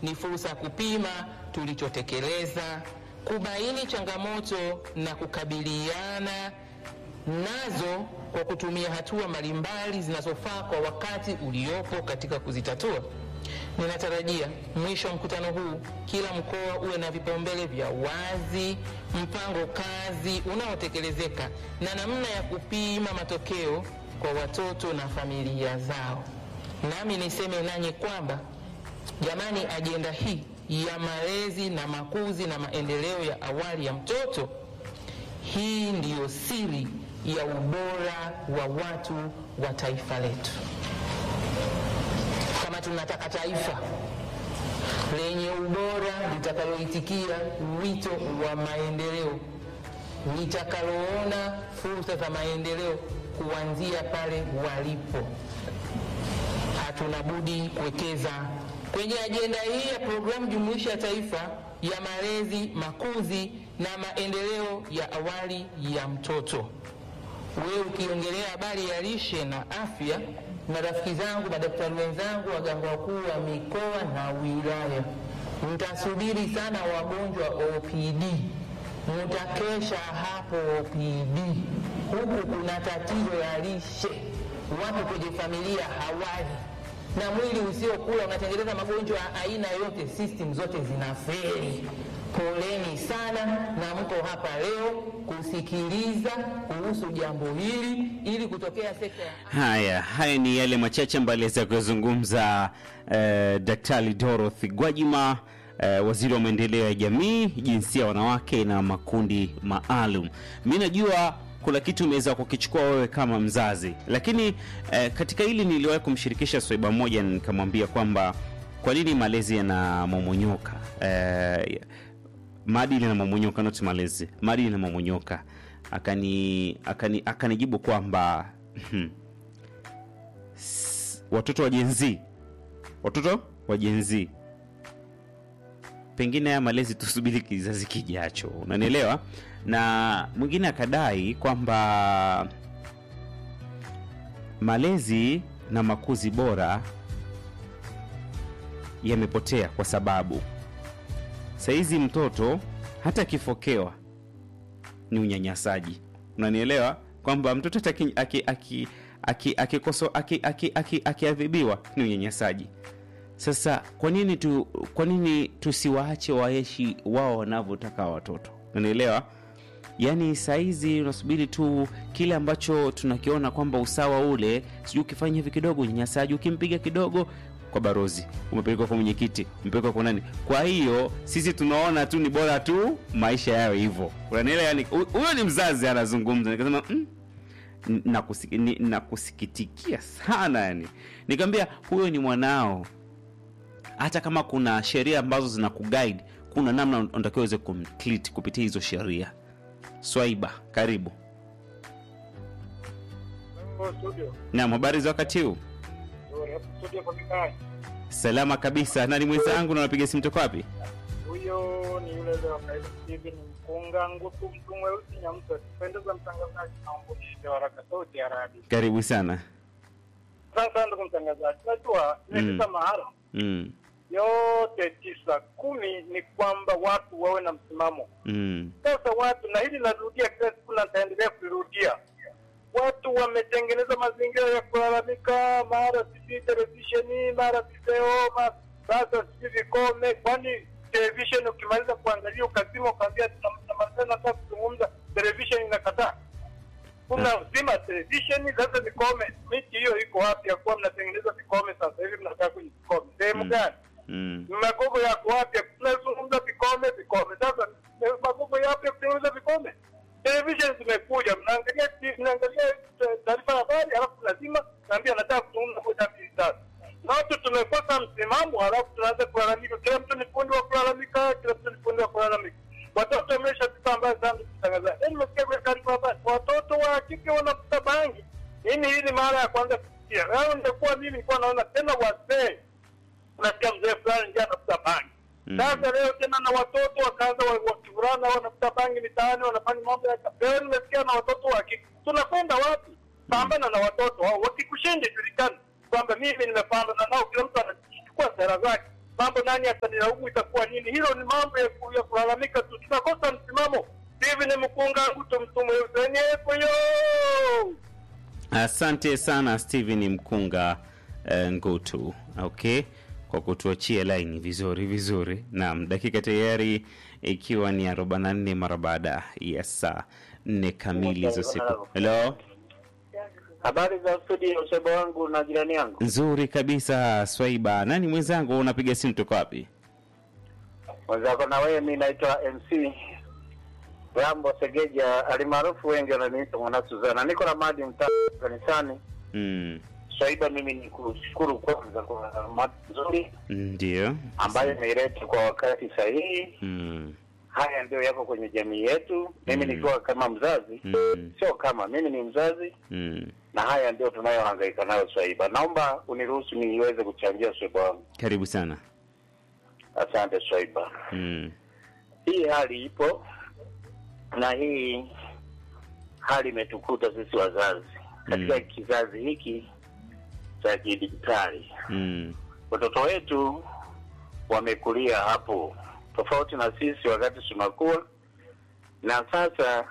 ni fursa ya kupima tulichotekeleza, kubaini changamoto na kukabiliana nazo kwa kutumia hatua mbalimbali zinazofaa kwa wakati uliopo katika kuzitatua. Ninatarajia mwisho wa mkutano huu kila mkoa uwe na vipaumbele vya wazi, mpango kazi unaotekelezeka na namna ya kupima matokeo kwa watoto na familia zao. Nami niseme nanyi kwamba jamani, ajenda hii ya malezi na makuzi na maendeleo ya awali ya mtoto, hii ndiyo siri ya ubora wa watu wa taifa letu. Kama tunataka taifa lenye ubora litakaloitikia wito wa maendeleo, litakaloona fursa za maendeleo kuanzia pale walipo, hatuna budi kuwekeza kwenye ajenda hii ya programu jumuishi ya taifa ya malezi, makuzi na maendeleo ya awali ya mtoto. Wewe ukiongelea habari ya lishe na afya, na rafiki zangu madaktari wenzangu, waganga wakuu wa mikoa na wilaya, mtasubiri sana wagonjwa OPD, mtakesha hapo OPD. Huku kuna tatizo la lishe, watu kwenye familia hawali na mwili usiokula unatengeneza magonjwa ya aina yote, system zote zinafeli. Poleni sana, na mko hapa leo kusikiliza kuhusu jambo hili ili kutokea sekta ya Haya, haya ni yale machache ambayo aliweza kuzungumza eh, Daktari Dorothy Gwajima eh, waziri wa maendeleo ya jamii, jinsia, wanawake na makundi maalum. Mi najua kuna kitu umeweza kukichukua wewe kama mzazi, lakini eh, katika hili niliwahi kumshirikisha swaiba moja, nikamwambia kwamba kwa nini malezi yanamomonyoka eh, maadili yanamomonyoka, not malezi, maadili yanamomonyoka. Akani, akani, akanijibu kwamba s- watoto wa jenzi watoto wa jenzi pengine haya malezi tusubiri kizazi kijacho, unanielewa? Na mwingine akadai kwamba malezi na makuzi bora yamepotea kwa sababu saizi mtoto hata akifokewa ni unyanyasaji, unanielewa? Kwamba mtoto hata aki- aki- aki- aki- akikoso- aki- aki- aki- akiadhibiwa ni unyanyasaji. Sasa kwa nini tu, kwa nini tusiwaache waishi wao wanavyotaka watoto? Unanielewa? Yaani saizi unasubiri tu kile ambacho tunakiona kwamba usawa ule, sijui ukifanya hivi kidogo unyanyasaji, ukimpiga kidogo kwa barozi, umepelekwa kwa mwenyekiti, umepelekwa kwa nani. Kwa hiyo sisi tunaona tu ni bora tu maisha yawe hivyo, unanielewa? Yani hu- huyo ni mzazi anazungumza, nikasema mm, nakusik- ni- nakusikitikia sana yani. Nikamwambia huyo ni mwanao, hata kama kuna sheria ambazo zina kuguide, kuna namna unatakiwa uweze kumtreat kupitia hizo sheria. Swaiba, karibu. Hello, studio. Naam, habari za wakati huu? Nzuri, hapo studio kwa Mikaya. Salama kabisa. Nani mwenzangu na unapiga simu toka wapi? Huyo ni yule leo kaida Steven Mkunga Ngutu mtu mweusi Nyamsa. Pendeza mtangazaji naomba niite haraka sauti ya radio. Karibu sana. Sasa ndugu mtangazaji, najua nimefika mahala Mm. yote tisa kumi ni kwamba watu wawe na msimamo. Mm. Sasa watu, na hili narudia kila siku na nitaendelea kulirudia, watu wametengeneza mazingira ya kulalamika, mara sijui televisheni, mara video, ma- sasa sijui vikome. Kwani televisheni ukimaliza kuangalia ukazima, ukaambia tunamaliza, nataka kuzungumza, televisheni inakataa kuna uzima televisheni. Sasa vikome, miti hiyo iko wapi ya kuwa mnatengeneza vikome? Sasa hivi mnakaa kwenye vikome sehemu Mm. gani? Mm. magogo yako wapi? Tunazungumza vikome vikome. Sasa eh, magogo yapi ya kutengeneza vikome? Television zimekuja, mnaangalia TV, mnaangalia eh, taarifa ya habari, halafu lazima naambia nataka kuzungumza moja mbili tatu. Na watu tumekosa msimamo, halafu tunaanza kulalamika. Kila mtu ni fundi wa kulalamika, kila mtu ni fundi wa kulalamika. Watoto wameshafika mbali sana, kutangaza. Yaani nimesikia kwenye taarifa ya habari, watoto wa kike wanavuta bangi. Nini hii ni mara ya kwanza kusikia. Leo ningekuwa mimi nilikuwa naona tena wazee unasikia mzee fulani ndio anafuta bangi. Mm. Sasa leo tena na watoto wakaanza wa- wakivulana wanafuta bangi mitaani, wanafanya mambo ya leo. Nimesikia na watoto wa kike. Tunakwenda wapi? Pambana na watoto hao, wakikushinda julikana kwamba mimi nimepambana nao, kila mtu anachukua sera zake. Mambo nani nilaumu itakuwa nini? Hilo ni mambo ya, ku- ya kulalamika tu, tunakosa msimamo. Hivi ni mkunga nguto mtume usenyepo yo Asante sana Steven Mkunga eh, Ngutu, okay, kwa kutuachia laini vizuri vizuri. Naam, dakika tayari ikiwa ni 44 mara baada ya saa nne kamili za siku. Hello, Habari za studio, usebo wangu na jirani yangu. nzuri kabisa Swaiba. Nani mwenzangu, unapiga simu toka wapi? Mwenzako na wewe, mi naitwa MC Rambo Segeja, alimaarufu wengi wananiita mwana Suzana. Niko na madi mtaa kanisani Mm, Swaiba. Mimi ni kushukuru kwanza kwa mada nzuri ndio. ambayo imeileta kwa wakati sahihi. Mm, Haya ndio yako kwenye jamii yetu. Mimi Mm. nikiwa kama mzazi, mm, sio kama mimi ni mzazi, mm. na haya ndio tunayohangaika nayo Swaiba. Naomba uniruhusu niweze kuchangia Swaiba wangu. Karibu sana. Asante Swaiba. Mm, hii hali ipo na hii hali imetukuta sisi wazazi katika Mm. kizazi hiki cha kidijitali. mm, Watoto wetu wamekulia hapo tofauti na sisi wakati tunakuwa, na sasa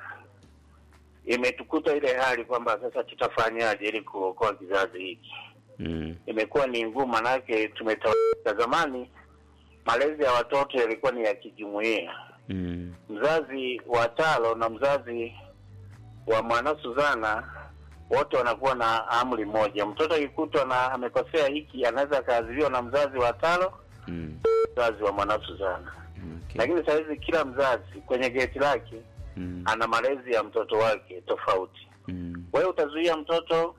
imetukuta ile hali kwamba sasa tutafanyaje ili kuokoa kizazi hiki. mm, Imekuwa ni ngumu, manake tumetawalika. Zamani malezi ya watoto yalikuwa ni ya kijumuiya mm, mzazi wa Talo na mzazi wa mwana Suzana wote wanakuwa na amri moja. Mtoto akikutwa na amekosea hiki, anaweza akaadhibiwa na mzazi wa Talo, mm, mzazi wa mwana Suzana. okay. Lakini saa hizi kila mzazi kwenye geti lake Mm, ana malezi ya mtoto wake tofauti. mm, Wewe utazuia mtoto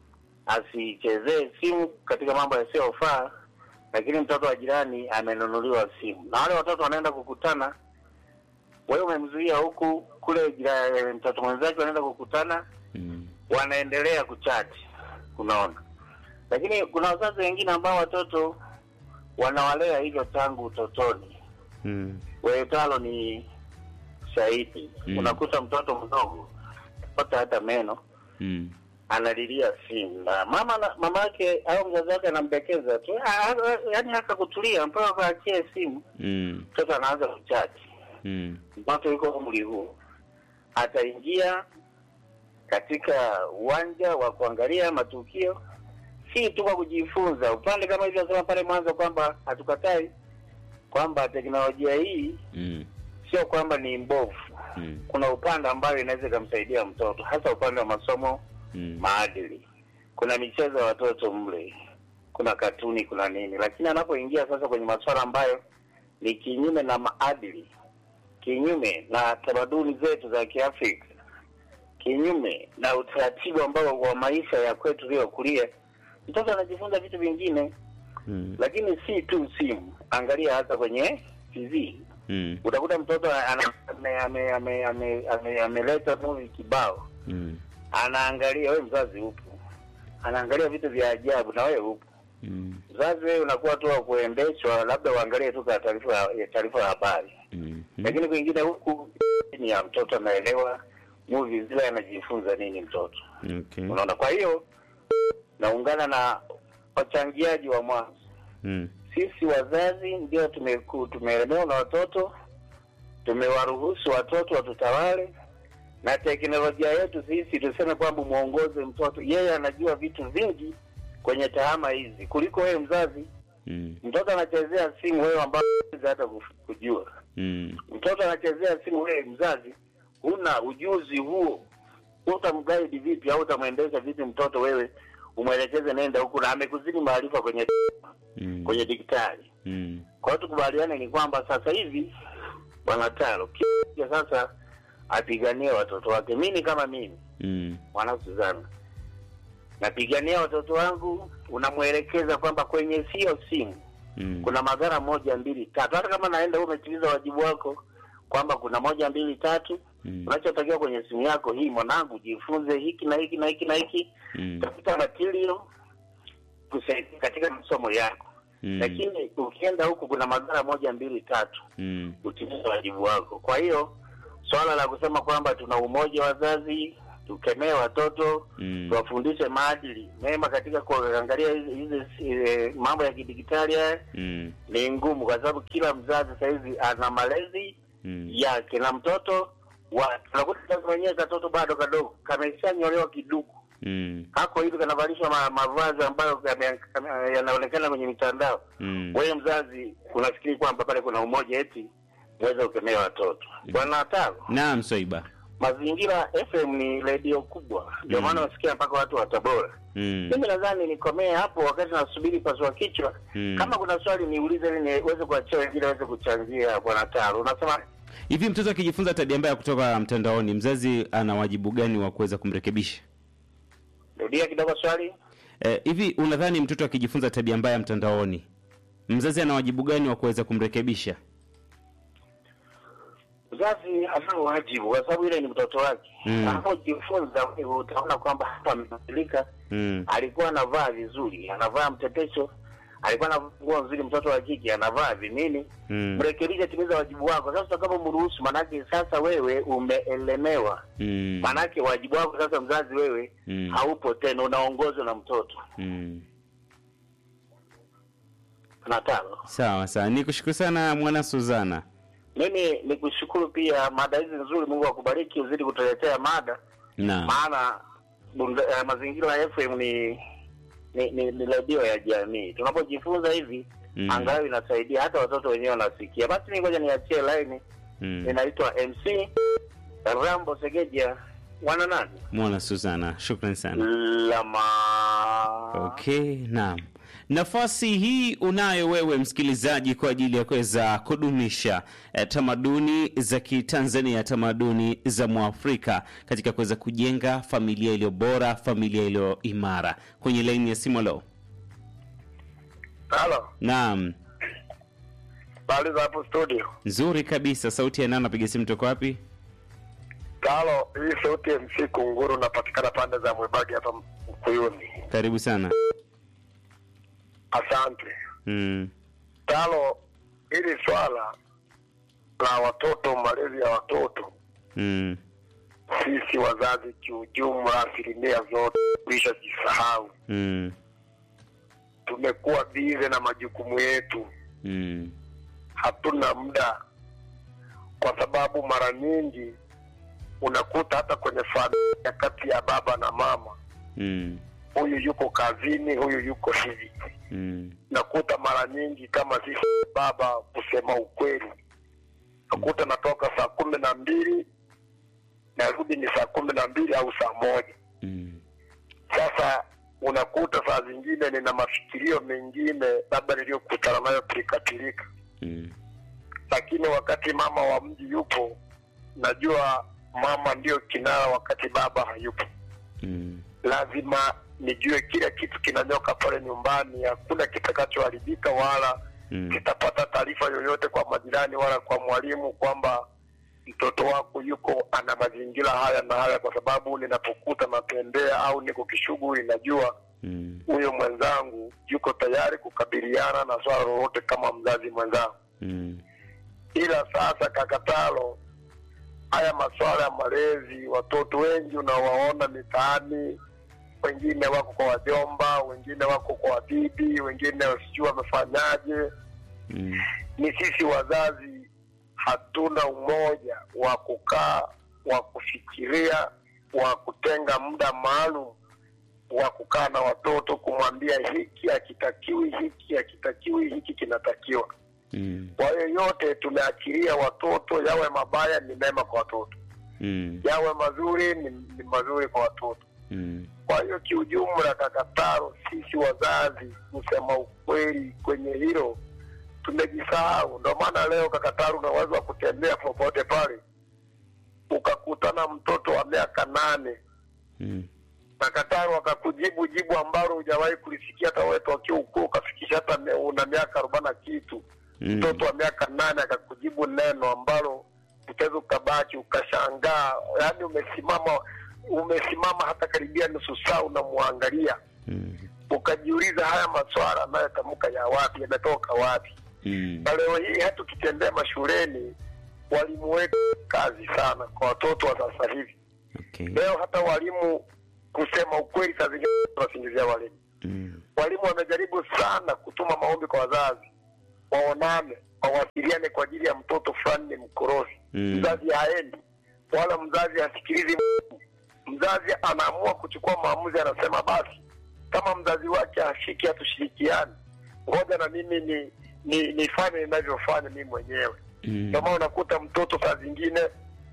asichezee simu katika mambo yasiyofaa, lakini mtoto wa jirani amenunuliwa simu, na wale watoto wanaenda kukutana, wewe umemzuia huku, kule jira, mtoto mwenzake wanaenda kukutana, mm, wanaendelea kuchati, unaona. Lakini kuna wazazi wengine ambao watoto wanawalea hivyo tangu utotoni. mm, Wewe talo ni shahidi. Mm. Unakuta mtoto mdogo pata hata meno mm, analilia simu na mama na mama yake au mzazi wake anambekeza tu, Ah, ah, yaani haka kutulia mpaka kaachie simu, mm, mtoto anaanza kuchati. mm, Mtoto yuko umri huu, ataingia katika uwanja wa kuangalia matukio, si tu kwa kujifunza upande kama hivyo nasema pale mwanzo kwamba hatukatai kwamba teknolojia hii mm, sio kwamba ni mbovu. mm, Kuna upande ambayo inaweza ikamsaidia mtoto, hasa upande wa masomo mm, maadili. Kuna michezo ya watoto mle, kuna katuni, kuna nini, lakini anapoingia sasa kwenye masuala ambayo ni kinyume na maadili, kinyume na tamaduni zetu za Kiafrika, kinyume na utaratibu ambao wa maisha ya kwetu uliokulia, mtoto anajifunza vitu vingine, mm, lakini si tu simu. Angalia hata kwenye TV mm, utakuta mtoto ana- ame- ame- ame- ame- ame- ameleta movie kibao mm, anaangalia, wewe mzazi upo, anaangalia vitu vya ajabu na wewe upo. mm, Mzazi wewe unakuwa tu wa kuendeshwa, labda uangalie tu kwa taarifa ya taarifa ya habari, mm, lakini kwingine huku ni ya mtoto anaelewa movie zile, anajifunza nini mtoto, okay. unaona. Kwa hiyo naungana na wachangiaji wa mwanzo, Mm, sisi wazazi ndio tumeku- tumeelemewa na watoto, tumewaruhusu watoto watutawale, na teknolojia yetu sisi tuseme kwamba mwongoze mtoto, yeye anajua vitu vingi kwenye tahama hizi kuliko wewe mzazi. mm, Mtoto anachezea simu, wewe ambao huwezi hata kuf- kujua. mm, Mtoto anachezea simu, wewe mzazi huna ujuzi huo, utamguide vipi au utamwendesha vipi mtoto? Wewe umwelekeze nenda huku, na amekuzidi maarifa kwenye mm, kwenye digitali. mm, Kwa hiyo tukubaliane ni kwamba sasa hivi bwana Taro kila sasa apiganie watoto wake. Mimi kama mimi mm, mwana Suzana napigania watoto wangu, unamwelekeza kwamba kwenye sio simu mm, kuna madhara moja mbili tatu. Hata kama naenda wewe umetimiza wajibu wako kwamba kuna moja mbili tatu, mm, unachotakiwa kwenye simu yako hii, mwanangu, jifunze hiki na hiki na hiki na hiki, mm, tafuta material kusaidia katika masomo yako mm, lakini ukienda huku kuna madhara moja mbili tatu, mm, utimize wajibu wako. Kwa hiyo swala la kusema kwamba tuna umoja wazazi tukemee watoto Mm. tuwafundishe maadili mema katika kuangalia hizi hizi, eh, mambo ya kidigitali haya Mm. ni ngumu kwa sababu kila mzazi sahizi ana malezi Mm. yake na mtoto wa tunakuta sasa mwenyewe katoto bado kadogo kameshanyolewa kiduku Mm. kako hivi kanavalishwa ma, mavazi ambayo yame- yame- yanaonekana kwenye mitandao Mm. wewe mzazi unafikiri kwamba pale kuna umoja eti uweze kukemea watoto bwana tano Naam, Swaiba. mazingira fm ni redio kubwa ndio Mm. maana wasikia mpaka watu wa tabora Mm. mimi nadhani nikomee hapo wakati nasubiri pasua kichwa Mm. kama kuna swali niulize ili niweze kuachia wengine waweze kuchangia bwana taro unasema Hivi mtoto akijifunza tabia mbaya kutoka mtandaoni, mzazi ana wajibu gani wa kuweza kumrekebisha? rudia kidogo swali Eh, hivi unadhani mtoto akijifunza tabia mbaya mtandaoni, mzazi ana wajibu gani wa kuweza kumrekebisha? mzazi ana wajibu kwa sababu ile ni mtoto wake Mm. anapojifunza wewe utaona kwamba hapa amebadilika Mm. alikuwa anavaa vizuri anavaa mtetesho alikuwa anavaa nguo nzuri mtoto wa kike anavaa vinini Mm. mrekebisha timiza wajibu wako sasa utakapomruhusu manake sasa wewe umeelemewa Mm. manake wajibu wako sasa mzazi wewe Mm. haupo tena unaongozwa na mtoto Mm. na tano Sawa sawa, nikushukuru sana mwana Suzana. mimi ni kushukuru pia mada hizi nzuri mungu akubariki uzidi kutuletea mada Naam. maana Bunda- eh, mazingira ya fm ni ni, ni, ni redio ya jamii tunapojifunza hivi Mm. angalau inasaidia hata watoto wenyewe wanasikia basi mi ngoja niachie laini Mm. ninaitwa mc rambo segeja wana nani Mwana Suzana, shukrani sana. lama Okay, naam. Nafasi hii unayo wewe msikilizaji kwa ajili ya kuweza kudumisha eh, tamaduni za Kitanzania, tamaduni za Mwafrika katika kuweza kujenga familia iliyo bora, familia iliyo imara. Kwenye laini ya simu leo. halo Naam, bali za hapo studio nzuri kabisa. Sauti ya nani? Napiga simu toka wapi? talo hii sauti ya mc kunguru napatikana pande za mwebagi hapa mkuyuni Karibu sana. asante Mm, talo hili swala la watoto malezi ya watoto mm, sisi wazazi kiujumla asilimia zote tulishajisahau mm, tumekuwa bize na majukumu yetu mm, hatuna muda kwa sababu mara nyingi unakuta hata kwenye familia kati ya baba na mama mm, huyu yuko kazini huyu yuko hivi mm, nakuta mara nyingi kama sisi baba kusema ukweli nakuta natoka saa kumi na mbili narudi ni saa kumi na mbili au saa moja mm, sasa unakuta saa zingine nina mafikirio mengine labda niliyokutana nayo pilikapilika mm, lakini wakati mama wa mji yupo najua mama ndiyo kinara wakati baba hayupo mm, lazima nijue kila kitu kinanyoka pale nyumbani hakuna kitakachoharibika wala mm, kitapata taarifa yoyote kwa majirani wala kwa mwalimu kwamba mtoto wako yuko ana mazingira haya na haya kwa sababu ninapokuta natembea au niko kishughuli najua mm, huyo mwenzangu yuko tayari kukabiliana na swala lolote kama mzazi mwenzangu mm, ila sasa kakatalo haya masuala ya malezi watoto wengi unawaona mitaani wengine wako kwa wajomba wengine wako kwa wabibi wengine sijui wamefanyaje mm, ni sisi wazazi hatuna umoja wa kukaa wa kufikiria wa kutenga muda maalum wa kukaa na watoto kumwambia hiki hakitakiwi hiki hakitakiwi hiki kinatakiwa mm, kwa hiyo yote tumeachilia watoto yawe mabaya ni mema kwa watoto mm, yawe mazuri ni, ni mazuri kwa watoto mm, kwa hiyo kiujumla kakataro sisi wazazi kusema ukweli kwenye hilo tumejisahau ndio maana leo kakataro unaweza wa kutembea popote pale ukakutana mtoto wa miaka nane mm, kakataro akakujibu jibu ambalo hujawahi kulisikia hata wetu wakiwa ukuu ukafikisha hata me- una miaka arobaini na kitu mm. mtoto wa miaka nane akakujibu neno ambalo utaweza ukabaki ukashangaa yaani umesimama umesimama hata karibia nusu saa unamwangalia Mm, ukajiuliza haya maswala anayotamka ya wapi yametoka wapi mm, na leo hii hata tukitembea mashuleni walimu wetu kazi sana kwa watoto wa sasa hivi Okay. Leo hata walimu, kusema ukweli, saa zingine tunasingizia walimu. Mm. Walimu wamejaribu sana kutuma maombi kwa wazazi, waonane, wawasiliane kwa ajili ya mtoto fulani ni mkorofi. Mm. Mzazi haendi wala mzazi hasikilizi. Mzazi anaamua kuchukua maamuzi, anasema basi, kama mzazi wake hashiki, hatushirikiani, ngoja na mimi ni ni nifanye ninavyofanya mimi mwenyewe. Mm. Ndio maana unakuta mtoto saa zingine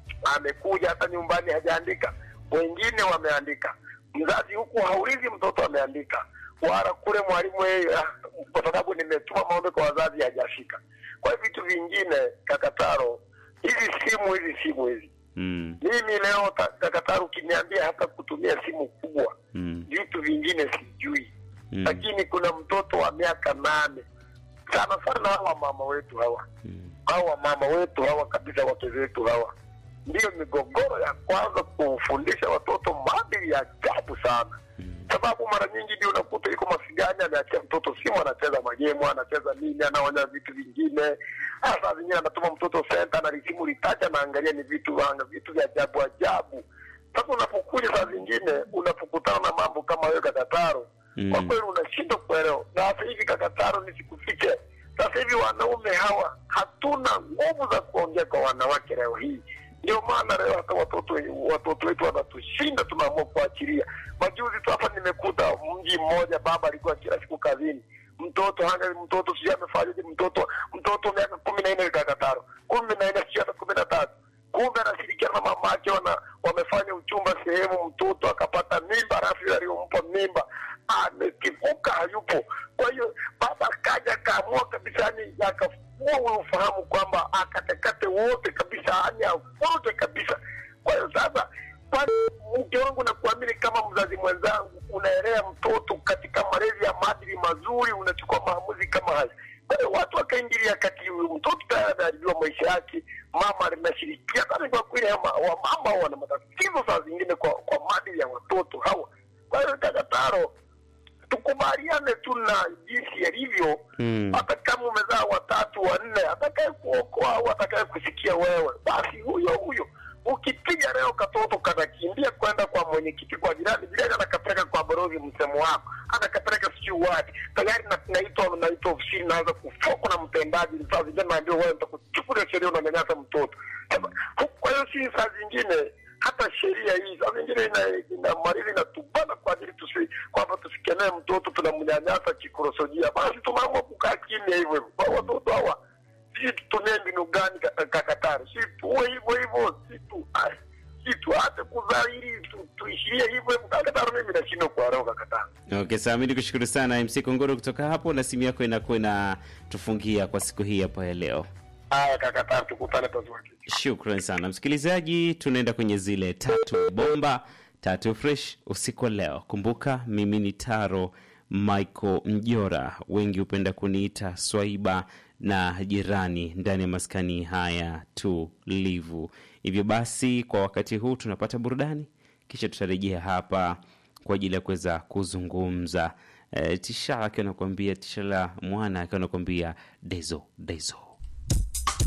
amekuja hata nyumbani hajaandika, wengine wameandika. Mzazi huku haulizi mtoto ameandika, wala kule mwalimu yeye, ah, kwa sababu nimetuma maombi kwa wazazi hajafika. Kwa hiyo vitu vingine, Kakataro, hizi simu hizi simu hizi, Mm. mimi leo ta- Kakataro, ukiniambia hata kutumia simu kubwa, Mm. vitu vingine sijui Mm. lakini kuna mtoto wa miaka nane sana sana hawa mama wetu hawa Mm. hawa mama wetu hawa kabisa, wake zetu hawa, ndiyo migogoro ya kwanza kufundisha watoto maadili ya ajabu sana, sababu mara nyingi ndio unakuta yuko masigani, ameachia mtoto simu, anacheza magemu, anacheza nini, anaonya vitu vingine. Ah, Saa zingine anatuma mtoto senta na lisimu litacha, anaangalia ni vitu anga vitu vya ajabu ajabu. Sasa unapokuja saa zingine unapokutana na mambo kama hayo Kakataro, Mm. kwa kweli unashindwa kuelewa. Na sasa hivi Kakataro, nisikufiche, sasa hivi wanaume hawa hatuna nguvu za kuongea kwa wanawake leo hii. Ndio maana leo hata watoto watoto wetu wanatushinda, tunaamua kuachilia. Majuzi tu hapa nimekuta mji mmoja, baba alikuwa kila siku kazini, mtoto hanga mtoto sijui amefanyaje, mtoto mtoto miaka kumi na nne Kakataro, kumi na nne sijui hata kumi na tatu kumbe anashirikiana na mama yake, wana wamefanya uchumba sehemu, mtoto akapata mimba, alafu yule aliyompa mimba amekivuka, hayupo. Kwa hiyo baba akaja akaamua kabisa, yani akafua ule ufahamu kwamba akatekate wote kabisa, yani avurute kabisa. Kwa hiyo sasa, kwani mke wangu, nakuamini kama mzazi mwenzangu, unaelea mtoto katika malezi ya maadili mazuri, unachukua maamuzi kama haya. Kwa hiyo watu wakaingilia kati, huyu mtoto tayari ameharibiwa maisha yake, mama linashirikia kani. Kwa kweli ama- wamama wana matatizo saa zingine kwa, kwa maadili ya watoto hawa. Kwa hiyo Kakataro, tukubaliane tu na jinsi yalivyo Mm. hata kama umezaa watatu wanne, atakaye kuokoa au atakaye kusikia wewe, basi huyo huyo. Ukipiga leo katoto kanakimbia kwenda kwa mwenyekiti, kwa jirani, jirani anakapeleka kwa balozi, msemo wako anakapeleka sijui wapi, tayari na- naitwa naitwa ofisini, naanza kufokwa na mtendaji. Saa zingine naambiwa wewe, nitakuchukulia sheria, unanyanyasa mtoto. Sasa, hu- Kwa hiyo si saa zingine hata sheria hii saa zingine ina- inamaliza inatubana kwa ajili tusi kwamba tusikenee mtoto tunamnyanyasa kikorosojia, basi tumeamua kukaa kimya hivyo hivyo. Kwa watoto hawa sisi tutumie mbinu gani ka- Kakatari? Si tuwe hivyo hivyo, si tu ai, si tuache kuzaa ili tu- tuishirie hivyo hivyo. Kakatari, mimi nashindwa kuelewa Kakatari. Okay, sawa. Mimi nikushukuru sana MC Kongoro kutoka hapo, na simu yako inakuwa inatufungia kwa siku hii hapa ya leo. Haya Kakatari, tukutane pazuri. Shukran sana msikilizaji, tunaenda kwenye zile tatu bomba tatu fresh usiku wa leo. Kumbuka mimi ni Taro Michael Mjora, wengi hupenda kuniita Swaiba na jirani ndani ya maskani haya tulivu. Hivyo basi, kwa wakati huu tunapata burudani, kisha tutarejea hapa kwa ajili ya kuweza kuzungumza. E, Tisha akiwa anakuambia Tisha la mwana akiwa anakuambia dezo dezo